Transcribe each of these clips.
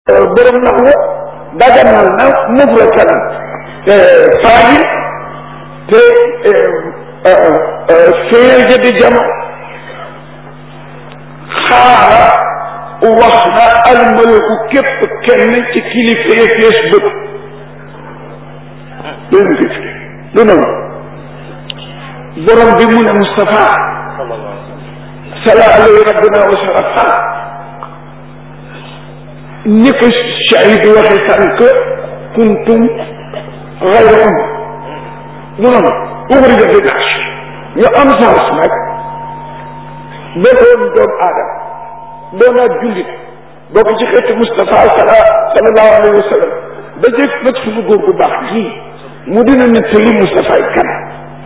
borom nag wa daganal na mufratan faajil te féer ja di jama xaara wax na almalaku képp kenn ci kilifa ya fees bët loolu fi lu noonu borom bi mu ne Moustapha sala alayhi rabbina wa sharafa ni ko shahid waxe sànq kuntum xayra um lu noonu uxrija bi naas ñu am sens nag ba doon doomu aadama doon ak jullit bokk ci xeetu Moustapha sala sallallahu alayhi wa sallam ba jëf nag suñu góor gu baax gii mu dina nettali Moustapha yi kan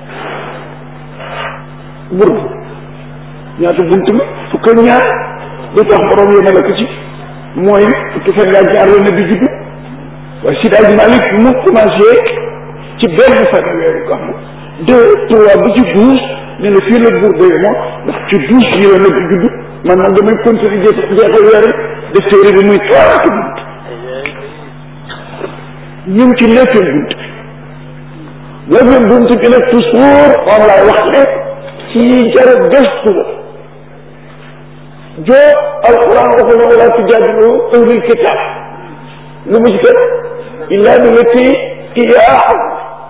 bur ñaata bunt la fukk ak ñaar lu tax borom yéen la ko ci mooy fukki fan ngaa ñaar la bi juddu waaye Sidi Hadj Malick mu commencé ci benn fan weeru gàmmu deux trois ba ci douze ne la fii la buur ba yemoo ndax ci douze yi la bi juddu man nag damay continuer jeex jeexal weer def téere bi muy trois ak bunt ñu ngi ci neuvième bunt bi neuvième bunt bi nag toujours moom laay wax ne ci jar gëstu la joo alquran waxul wala tujaadilu ahlul kitaab lu mu ci kat illaa billati hiya ahsan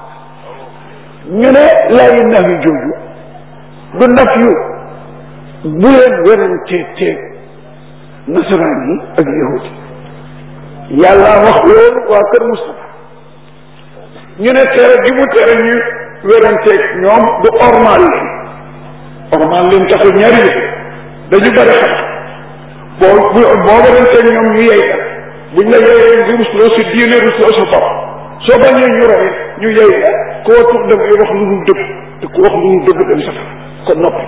ñu ne laayi nafi jooju du naf yu bu leen werante teeg nasaraan yi ak yahudi yàlla wax loolu waa kër Moustapha ñu ne tere gi mu tere ñu weranteeg ñoom du ormal leen ormal leen taxul ñaari yëf dañu bëri xam boo boo weranteeg ñoom ñu yey la buñ la yeyee nga rusloo si diine rusloo sa bopp soo bañee ñu roy ñu yey la koo tur dafay wax lu dul dëgg te ku wax lu dul dëgg dem sax kon noppi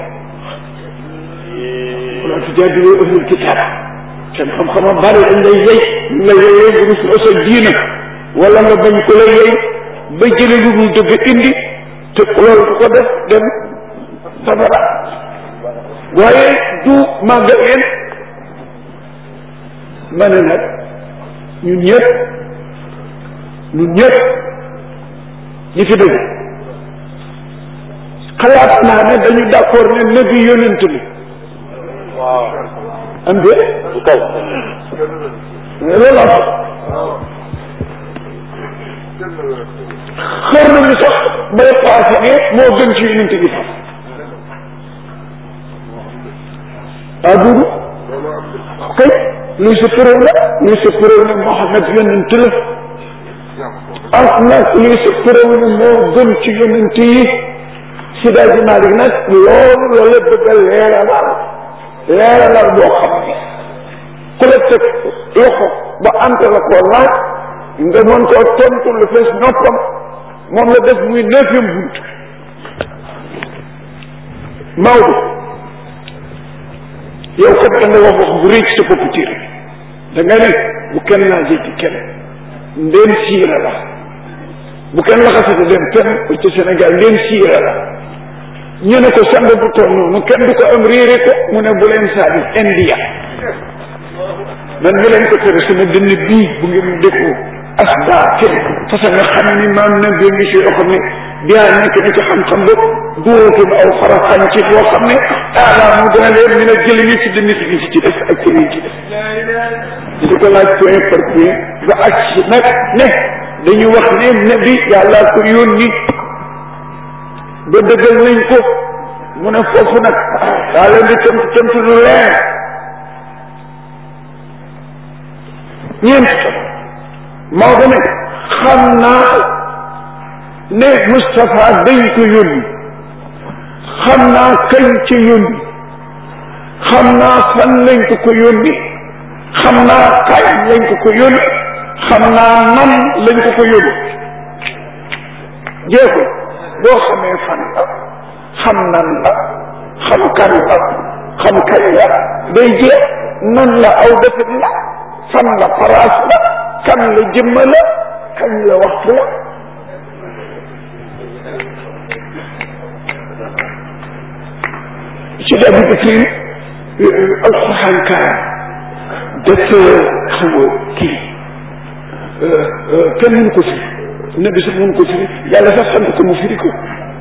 wala tujaadilu ahlul kitaab seen xam-xama bari dañ lay yey ñu la yeyee nga rusloo sa diine wala nga bañ ko la yey ba jële lu dul dëgg indi te loolu ku ko def dem safara waaye du màgga leen ma ne nag ñun ñëpp ñun ñëpp ñi fi dëgg xalaat naa ne dañu d'accord ne nabi yonent li waaw am de du kaw loolu am xër nañu sax bay paase ne moo gën ci yonent bi sax ah duudu kay luy sa preuve la luy sa preuve ne Mohamed yonent la ak nag luy sa preuve ne moo gën ci yonent yi Sida ji Malik nag loolu la la bëgg a leeralal leeralal boo xam ne ku la teg loxo ba ante la koo laaj nga mën koo tontu lu fees noppam moom la def muy neuvième bunt Maodo yow kat da nga wax wax bu rëy ci sa bopp tiir da nga ne bu kenn laajee ci kenn ndéem siira la bu kenn laxasati dem fenn ci Sénégal ndéem siira la ñu ne ko sang bu toll noonu kenn du ko am réere ko mu ne bu leen saabi india man mi leen ko tere sama dënn bii bu ngeen defu asda kenn parce que nga xam ni maam na bi ngi si yoo xam ne biyaa nekk na ci xam-xam ba duutul aw faraxañ ci boo xam ne aalaa mu gën a leer ñu ne jëli ñi ci dënn si ci des ak ci ci des di ko laaj point par point ba ak si nag ne dañu wax ne nabi yàlla ko yónni ba dëggal nañ ko mu ne foofu nag daa leen di tënt tënt lu leer ñeent Maodo ne xam naa ne Moustapha dañ ko yónni xam naa kañ ci yónni xam naa fan lañ ko ko yónni xam naa kañ lañ ko ko yónni xam naa nan lañ ko ko yónni jeexul boo xamee fan la xam nan la xam kan la xam kañ la day jeex nan la aw defit la fan la paraas la kan la jëmma la kañ la waxtu la ci dabi bikri alquran kaar te xam nga kii kenn mënu ko firi nabi sax mënu ko firi yàlla sax sant ko mu firi ko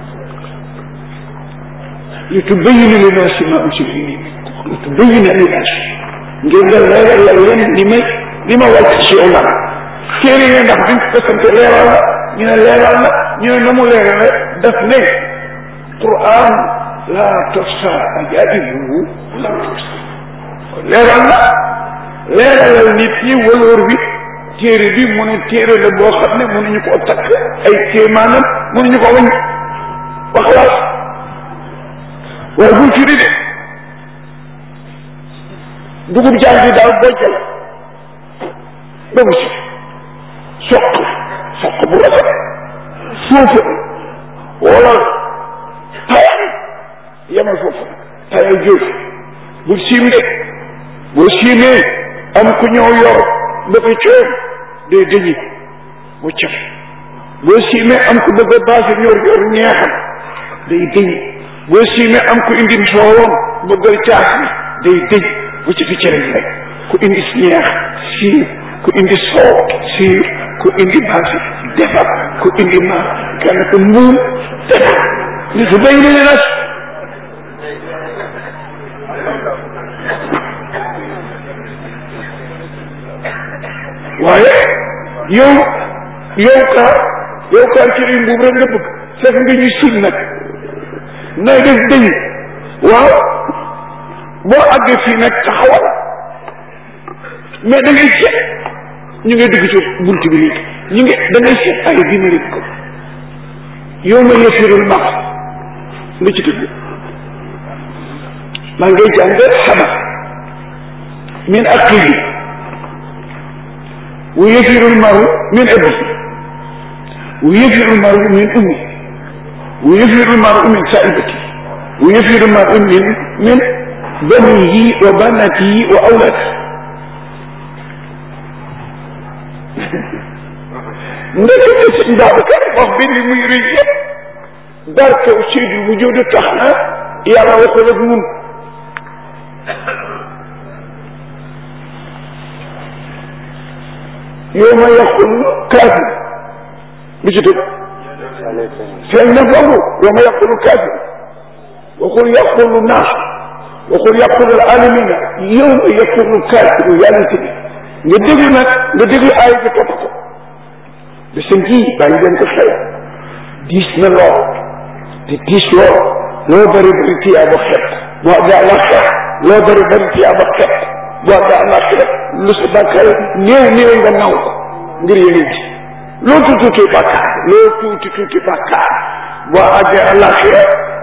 li tubayyina linnaasi maa unzila ilayhim li tubayyina linnaasi ngir nga leeral leen li may li ma wàcc ci yow la téere yi ndax duñ ko sant leeral la ñu ne leeral la ñu ne na mu leeral la daf ne Qur'an laa tuhsa ajaa'ibuhu laa tuhsa leeral la leeralal nit ñi waloor bi téere bi mu ne téere la boo xam ne mënuñu koo takk ay kéemaanam mënuñu ko wañ wax laas waaye buñ firi de dugub jaan bi daal bojjal ba mu si soq soq bu rafet suufa wala tayal yemal foofu tayal jóof bul siim de boo siimee am ku ñëw yor ba ko coom day dëñi mu caf boo siimee am ku bëgg a baase ñor yor ñeexam day dëñi boo siimee am ku indi soowam bëggal caas bi day dëñ bu ci fi cere ji rek ku indi ñeex siir ku indi soow siir ku indi baase defar ku indi ma kenn ku mbuum defar li su bay ne nas waaye yow yow kaa yow kaa ci ri mbuum rek nga bëgg fekk nga ñu sil nag nay def dëñ waaw boo àggee fii nag taxawal mais da ngay seet ñu ngi dugg ci bunt bi léegi ñu ngi da ngay seet ay dina ko yow ma yëfirul max lu ci tudd maa ngay jàng xabar min aqili wa yëfirul maru min abi wa yëfirul maru min ummi wa yëfirul maru min saibati wa yëfirul maru min min banihi wa banatihi wa awlaadihi ndekete sëñ Babacar wax bi li muy rëy yëpp barke Seydou bu jóodu tax na yàlla waxul ak nun yow ma yaqul kaafir lu ci tëb feeñ na foofu yow ma yaqul kaafir waxul yaqul naas waxul yaqul alamina yow ma yaqul kaafir yàlla ci bi nga déglu nag nga déglu aay bi topp ko de sëñ ji bàyyi leen ko xel diis na lool te diis lool loo bëri bëri tiyaa ba xet boo àggee àllaaxira loo bëri bëri tiyaa ba xet boo àggee àllaaxira lu sa bàkkaar néew néew nga naw ko ngir yeneen ci loo tuuti tuuti bàkkaar loo tuuti tuuti bàkkaar boo àggee àllaaxira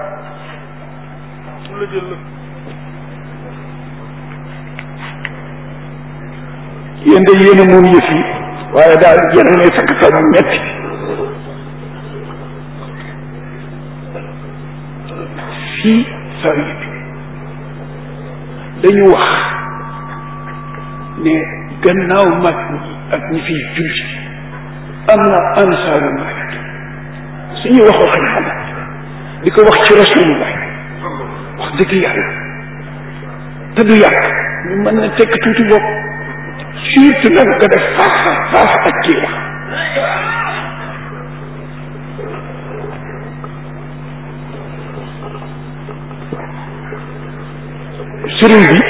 yéen de yéen a moom yëf yi waaye daal yéen a ne sakk sa mu metti fii saa yi dañu wax ne gannaaw mag ñi ak ñi fiy julli am na ansaaru malik suñuy wax wax xam di ko wax ci rasulullah wax dëgg yàlla te du yàq ñu mën na tekk tuuti bopp surtout nag nga def face à face ak kii wax sëriñ bi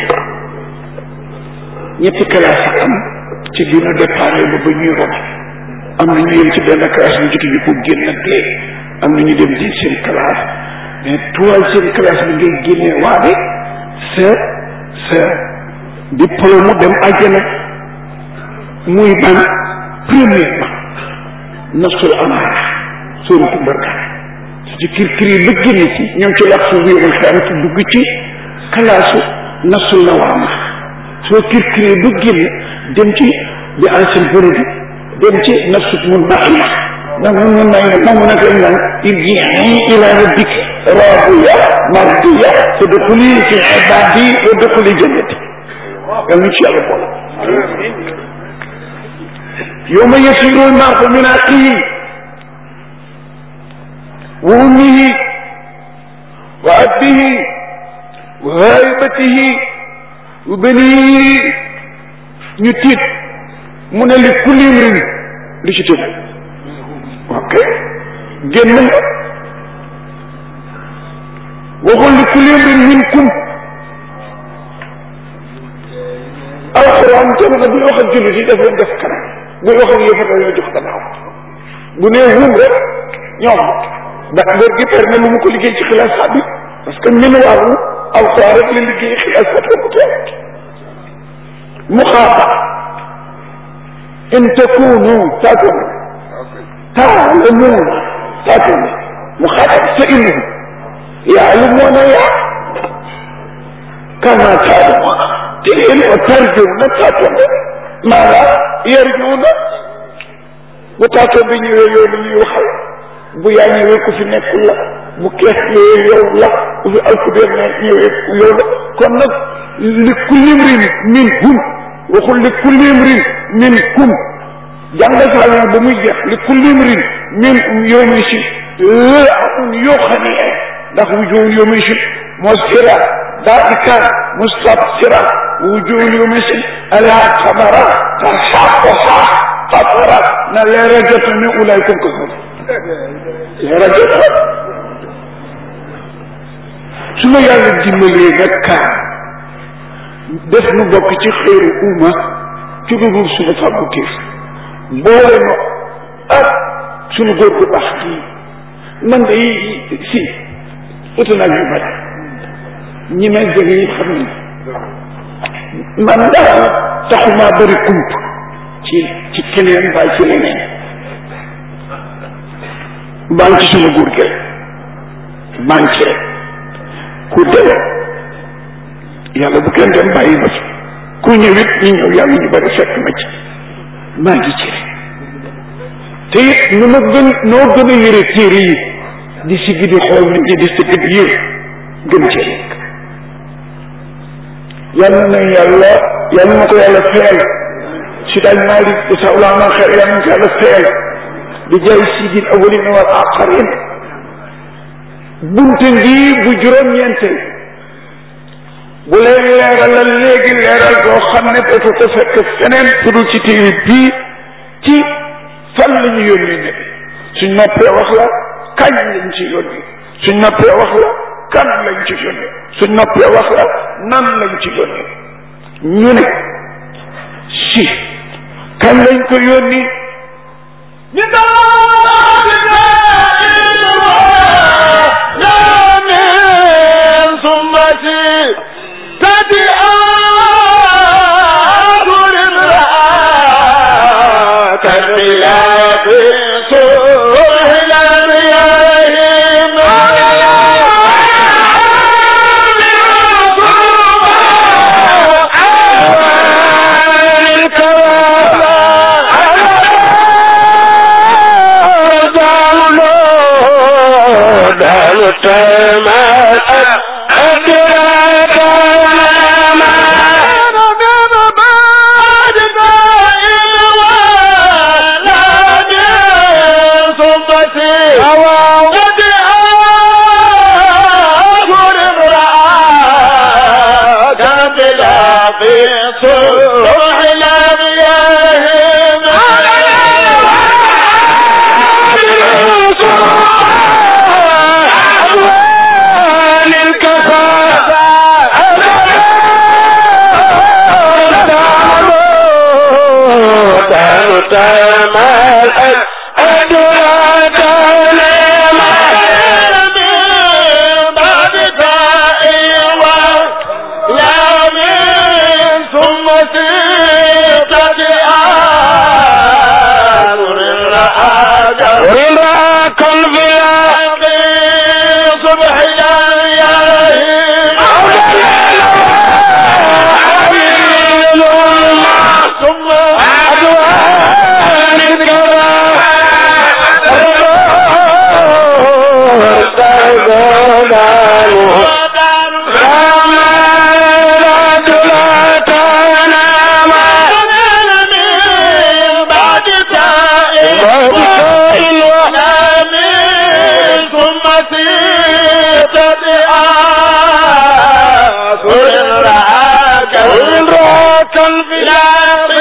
ñetti classe am ci dina déparé ba ba ñuy rob am na ñu yem ci benn classe bu jot ñu ko génn dee am na ñu dem deuxième classe mais troisième classe bi ngay génnee waade sa sa diplôme dem àjjana muy ban premièrement nafsul amaara sóoratu barka su ci kir kir yi ba génn ci ñoom ci lax su wéerul xam ci dugg ci kalaasu nafsul lawaama soo kir kir yi ba génn dem ci bi ancien bërëbi dem ci nafsu mun maxiya ndax mun mun may ne moom nag lañ naan irjii ila rabbik raadiya mardiya fadxuli fi ibaadi wa dxuli jannati yal na ci yàlla boole yawma yasiru al-mar'u min axiihi wa ummihi wa abihi wa haibatihi wa banihi ñu tiit mu ne li kulli imrin li ci tëdd ok génn nga waxul li kulli imrin minkum alxuraan jamono bi wax ak jullit yi daf leen def kanam buy wax ak yëfata yoo jox gannaaw bu nee hum rek ñoom ba góor gi per na lu mu ko liggéey ci xilaasaat bi parce que min waaru alxuraan rek la liggéey xilaasaat ko teel mu xaata in takunu taatun taalamuuna taatun mu xaata sa innahum yaalamuuna yaa kama taalamuuna te yéen wa tarjuuna taatun maanaam yarjuuna bu taatun bi ñëwee yow la ñuy waxal bu yaa ñëwee ku fi nekkul la bu kees ñëwee yow la bu fi alkubeer ne ñëwee yow la kon nag li kulli imrin minhum waxul li kulli imrin minkum jàngal saa yi ba muy jeex li kulli imrin min yow mi si la amun yoo xam ne ndax wujuhun yow mi si musfira ضاحكا مستبصرا وجوه يومئذ على قمرا ترحقها قطرا لرجة من أولئك الكفر لرجة su ma yàlla dimbalee nag kaa def nu bokk ci xëyru umma ci lu dul suñu fàggu kiif boole nu ak suñu góor gu baax kii man de si uta naa yu bari ñi may jege yi xam nañ man daal taxumaa bëri kump ci ci keneen mbaa ci leneen maa ngi ci suma góor gi rek maa ngi ci rek ku dem yàlla bu kenn dem bàyyi ma fi ku ñëwit ñu ñëw yàlla ñu bëri fekk ma ci maa ngi ci rek te it nu ma gën noo gën a yëre téere yi di siggi di xool nit ñi di siggi di yër gën ci rek yàlla na yàlla yàlla na ko yàlla feyal si daaj Malik di sa ulaama xeer yàlla na ko yàlla feyal di jaay sidil awalin wal aqarin bunte ngi bu juróom-ñeenteel bu leen leeralal léegi leeral boo xam ne dootu ko fekk feneen fudul ci téere bii ci fan la ñu yónni ne suñ noppee wax la kañ lañ ci yónni suñ noppee wax la kan lañ ci yónni suñ noppee wax la nan lañ ci yónni ñu ne si kan lañ ko yónni ñu يا من ثمتي تدعى الرعاة كالخلاف صلح الأرياهم صلح الأرياهم صبح ثم أدوان وإن رآك البلاد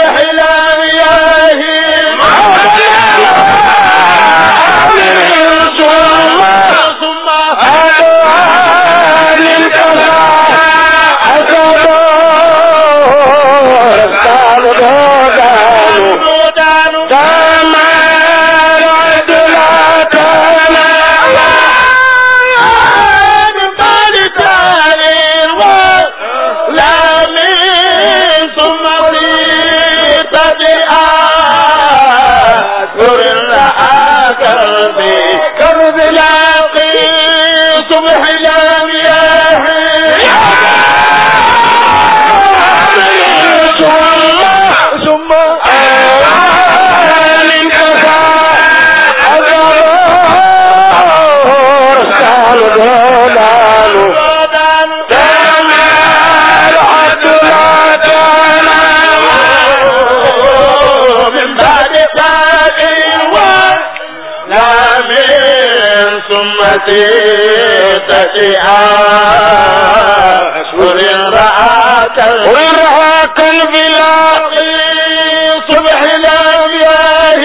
ورعاك البلاق صبح الأبياه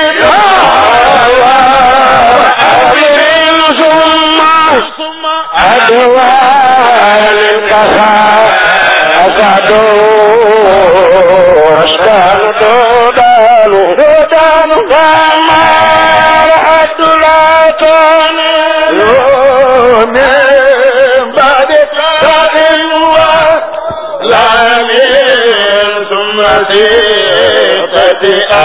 ثم أدوال الكفا أسعدوا أشكال دودان دودان فما رحت لا تنال من بعد تقوى لا من ثم ستة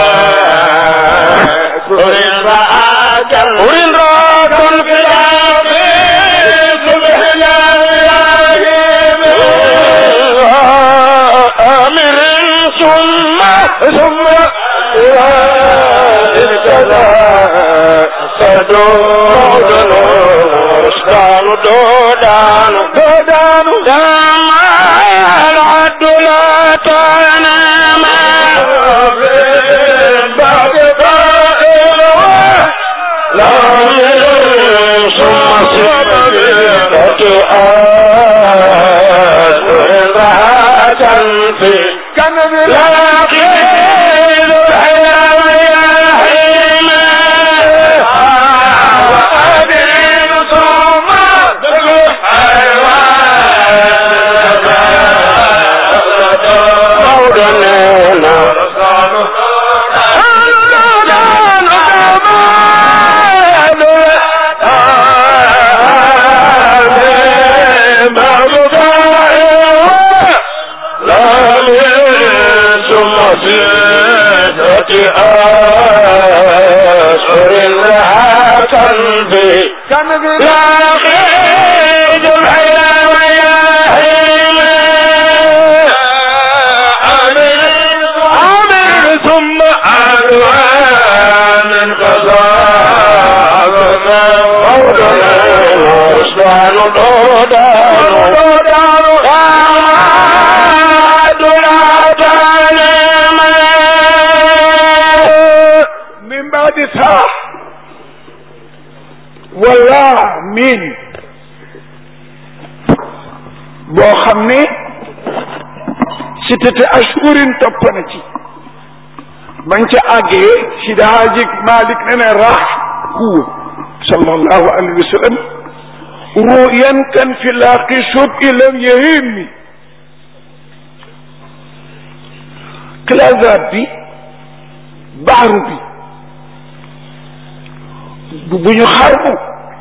أشهر رعاك وإن راك في الأرض صبح أمر ثم ثم ارتدى صدود الأشكال دودان دودان دام العد لا تنام بعد ذائر لا ثم ستة أشهر رهاة في كنب العقيد الحيام يحيم وأبين ثم مولانا أشهر لها قلبي كان لا خير الحياة وياهيم عامل ثم ألوان قضاء وصلان دودان دودان غامد من بعد ساعة wala min boo xam ne si tete ashurin topp na ci bañ ca àggee si daajik malik ne ne rax huwa sallallahu alayhi wa sallam ruyan kan fi laaqi sub ilam yahimmi clasa bi baaru bi bu bu ñu xarmu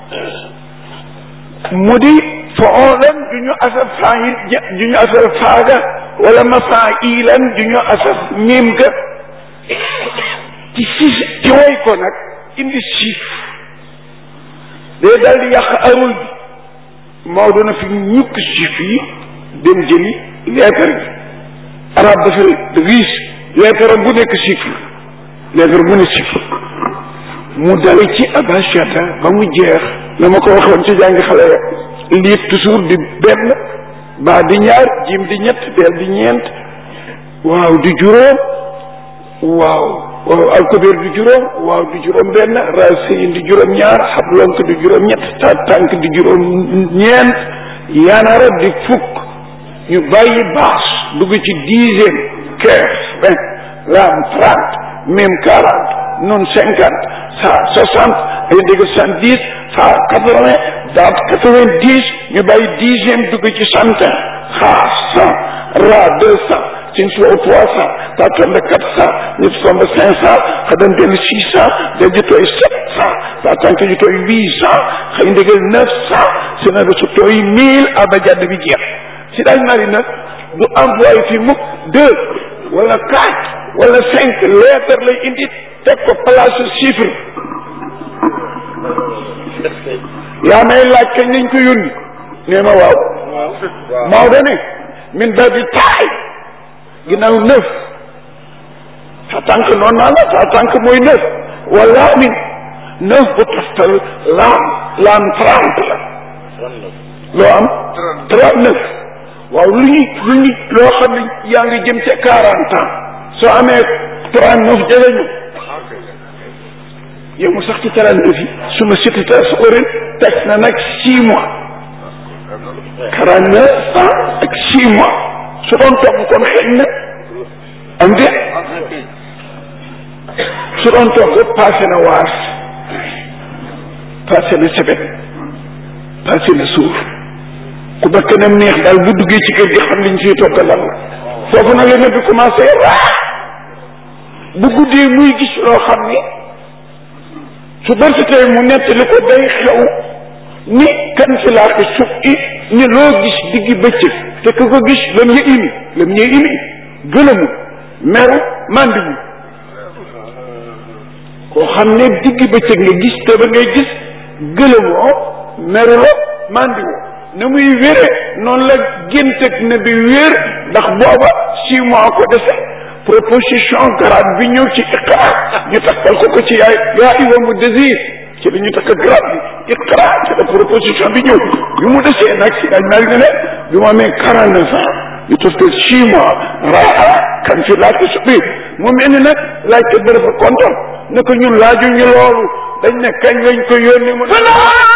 mu di foolan du ñu asaf faayil du ñu asaf faaga wala mafaa'ilan du ñu asaf miim ga ci siis ci way ko nag indi siif day dal di yàq arul bi moo doona fi ñukk siif yi dem jëli leetar bi arab dafa riis leetar bu nekk chiffre leetar bu ne chiffre mu dale ci abashata ba mu jeex na ma ko waxoon ci jàngi xale ya liif toujours di benn baa di ñaar jim di ñett deel di ñeent waaw di juróom waaw waaw alkubéer di juróom waaw di juróom benn racine di juróom ñaar xablonk di juróom ñett ta tànk di juróom ñeent yanara di fukk ñu bàyyi baas dugg ci dixième quinze vingt laam trente mim quarante nun cinquante ça soixante ay dégg soixante dix ça quatre vingt daat quatre vingt dix ñu bàyyi dixième dugg ci centaine xaa cent ra deux cent sin suwa trois cent ta tombe quatre cent ñett tombe cinq cent xadan dellu six cent del ji tooy sept cent ta tànk ji tooy huit cent xëy ndégal neuf cent si na su tooy mille abajadd bi jeex si daaj mari nag du employé fi mukk deux wala quatre wala cinq lettres lay indi teg ko place chiffre yaa may laaj kañ lañ ko yónni nee ma waaw Maodo ne min ba bi taay ginnaaw neuf sa tànk noonu naa la sa tànk mooy neuf wala min neuf bu toftal laam laam trente la loo am trente neuf waaw lu ñu lu ñu loo xam ne yaa ngi jëm ca quarante ans soo amee trente neuf jege ñu yow mu sax ci trente neuf yi su ma sitita su orin teg na nag six mois quarante neuf ans ak six mois su doon togg kon xëy na am de su doon togg passé na waas passé na sebet passé na suuf ku bakk nam neex daal bu duggee ci kër gi xam liñ fiy togg lan la foofu nag la ne bi commencé raa bu guddee muy gis loo xam ni su bërsitee mu nettali ko day xew ni kan fi laa ko suuf i ni loo gis diggi bëccëg te ku ko gis lam ya imi lam ya imi gëlëmu meru mandiwu koo xam ne diggi bëccëg nga gis te ba ngay gis gëlëmoo meruloo mandiwoo na muy wére noonu la géntëg na bi wér ndax booba six mois ko dese proposition grade bi ñëw ci iqra ñu takkal ko ko ci yaay yaa iwa mu désir ci la ñu takk grade bi iqra ci la proposition bi ñëw bi mu desee nag si dañ mel ne ne bi mu amee quarante neuf ans ñu toftal six mois raa kan fi laaj ko subi mu mel ni nag laajte ba dafa kontaan ne ko ñun laajuñu loolu dañ ne kañ lañ ko yónni mu ne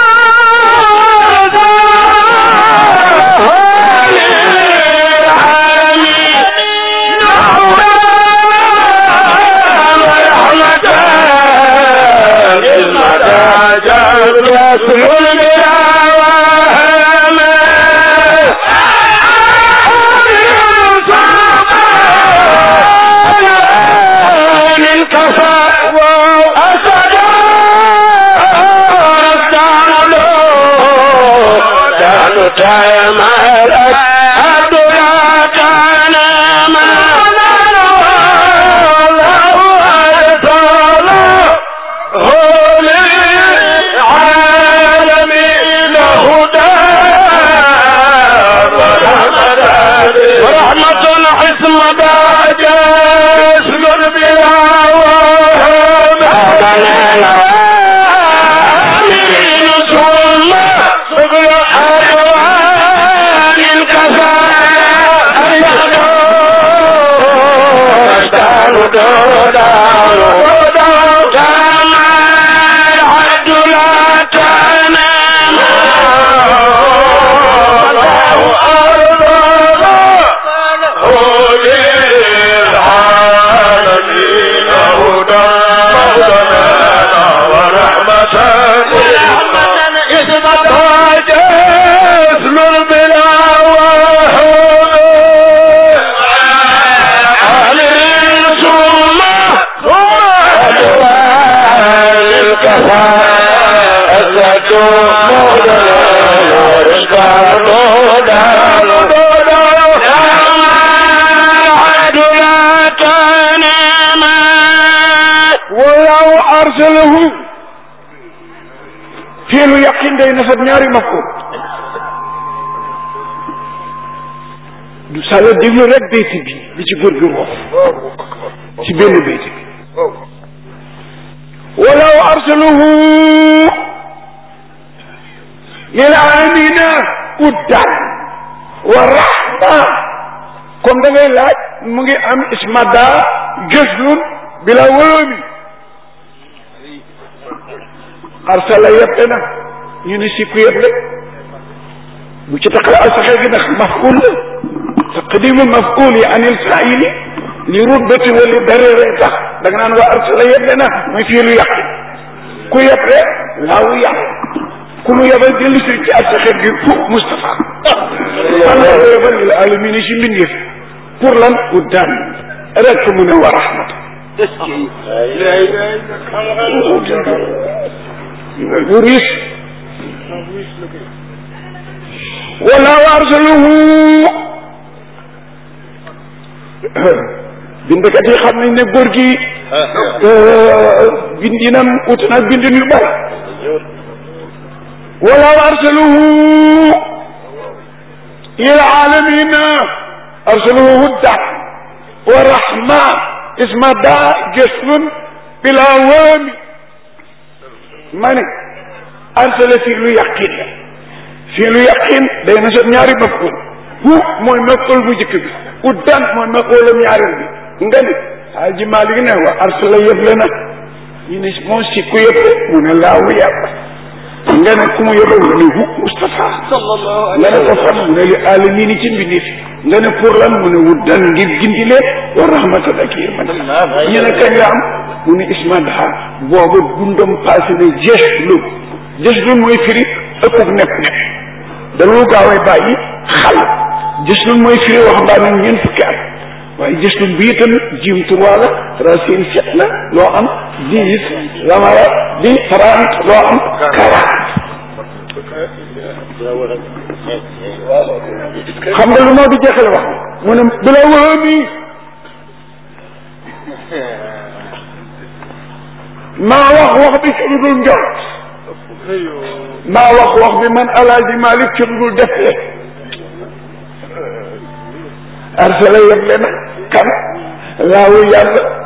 fiilu yaqin day nasab ñaari mafhum du sala déglu rek bayti bi li ci góor gi wax ci benn bayti bi walaw arsaluhu lil alamina uddan wa rahma comme da ngay laaj mu ngi am ismada gëslun bila wóomi arsala yëpp na ñu ne si ku yëpp la bu ci taxaw asaxe gi ndax maful la taqdimu maful yi anil faili li ruddati wali dareere tax da nga naan waa arsala yeble na mooy fii lu yàq ku yeble laawu yàq ku mu yebal dellu si ci ak sa xeet gi fu Moustapha man la ko yebal lil alamina si mbindeef pour lan ut daan rek mu ne wa rahmat bu riis wala wa arsaluhu bindkat yi xam nañ ne góor gi bindinam ut nag bindin yu bari wala wa arsaluhu ila alamina arsaluhu hudda wa rahma isma daa jëslun bila waami ma ne arsala fii lu yaqin la fii lu yaqin day na sot ñaari maful hu mooy maful bu njëkk bi uddan mooy mafulam ñaareel bi nga ni Haaji Maalik ne wa arsala yëble na ñu ne moom si ku yëble mu ne laawu yàlla nga ne ku mu yëble nga ne hu Moustapha nga ne ko fan mu ne li alamini ci mbindi fi nga ne pour lan mu ne wuddan ngir gindi leen wa rahmatan ak yërmande ñu ne kañ la am mu ne ismandaha booba dundam passé ne jeex lu jeex lu mooy firi ëppug nepp nepp dalu gaawee bàyyi xal jeex lu mooy firi wax mbaa ne ñeent fukki at waaye gis lu bii tamit jiim trois la racine sept la loo am dix lamara di trente loo am quarante xam nga lu moo di jeexale wax mu ne bila wëmi maa wax wax bi ci lu dul njort maa wax wax bi man alaaji Malik ci lu dul defee arsala yeble na kan laawu yàlla